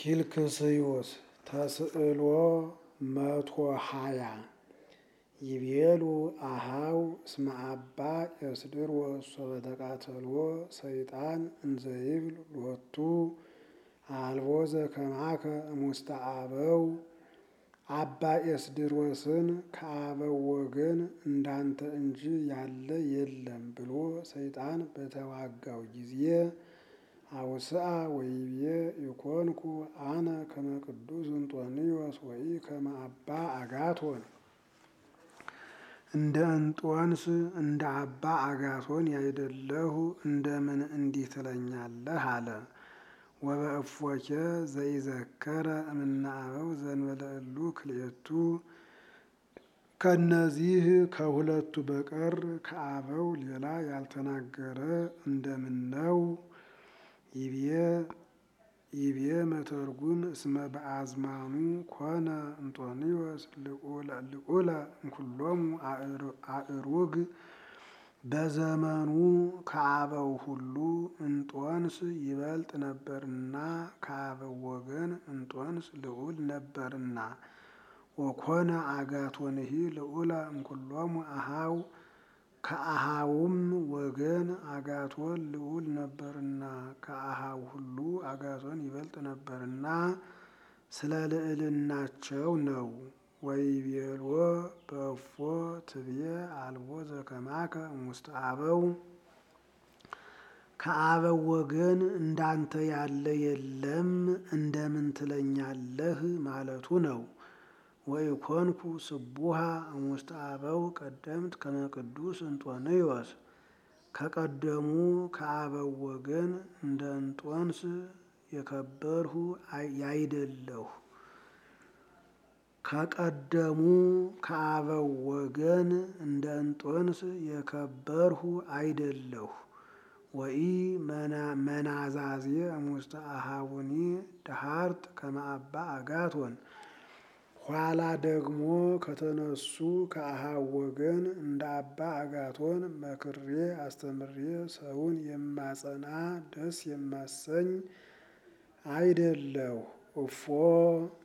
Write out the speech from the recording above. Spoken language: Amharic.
ኪልክስዮስ ተስዕሎ መቶ ሃያ ይቤሉ አሃው እስመ አባ ኤስድሮስ ሶበ ተቃተልዎ ሰይጣን እንዘይብል ሎቱ አልቦ ዘከማከ እሙስተ አበው አባ ኤስድሮስን ከአበው ወገን እንዳንተ እንጂ ያለ የለም ብሎ ሰይጣን በተዋጋው ጊዜ አውስአ ወይቤ ኢኮንኩ አነ ከመ ቅዱስ እንጦንዮስ ወይ ከመ አባ አጋቶን እንደ እንጦንስ እንደ አባ አጋቶን ያይደለሁ እንደምን እንዲህ ትለኛለህ? አለ። ወበእፎኬ ዘይዘከረ እምነ አበው ዘእንበለ እሉ ክልኤቱ ከእነዚህ ከሁለቱ በቀር ከአበው ሌላ ያልተናገረ እንደምን ነው? ይቤ መተርጉም እስመ በአዝማኑ ኮነ እንጦንዮስ ልዑለ እምኩሎሙ አእሩግ በዘመኑ ከአበው ሁሉ እንጦንስ ይበልጥ ነበርና ከአበው ወገን እንጦንስ ልዑል ነበርና። ወኮነ አጋቶንሂ ልዑለ እምኩሎሙ አሃው ከአሃውም ወገን አጋቶን ልዑል ነበርና ከአሃው ሁሉ አጋቶን ይበልጥ ነበርና ስለ ልዕልናቸው ነው። ወይቤልዎ በእፎ ትብዬ አልቦ ዘከማከ እሙስተ አበው ከአበው ወገን እንዳንተ ያለ የለም እንደምን ትለኛለህ ማለቱ ነው። ወኢኮንኩ ስቡሃ እሙስተ አበው ቀደምት ከመ ቅዱስ እንጦንዮስ ከቀደሙ ከአበው ወገን እንደ እንጦንስ የከበርሁ ያይደለሁ። ከቀደሙ ከአበው ወገን እንደ እንጦንስ የከበርሁ አይደለሁ። ወኢ መናዛዜ እሙስተ አሃቡኒ ደሃርት ከመ አባ አጋቶን ኋላ ደግሞ ከተነሱ ከአሃው ወገን እንደ አባ አጋቶን መክሬ አስተምሬ ሰውን የማጸና ደስ የማሰኝ አይደለሁ። እፎ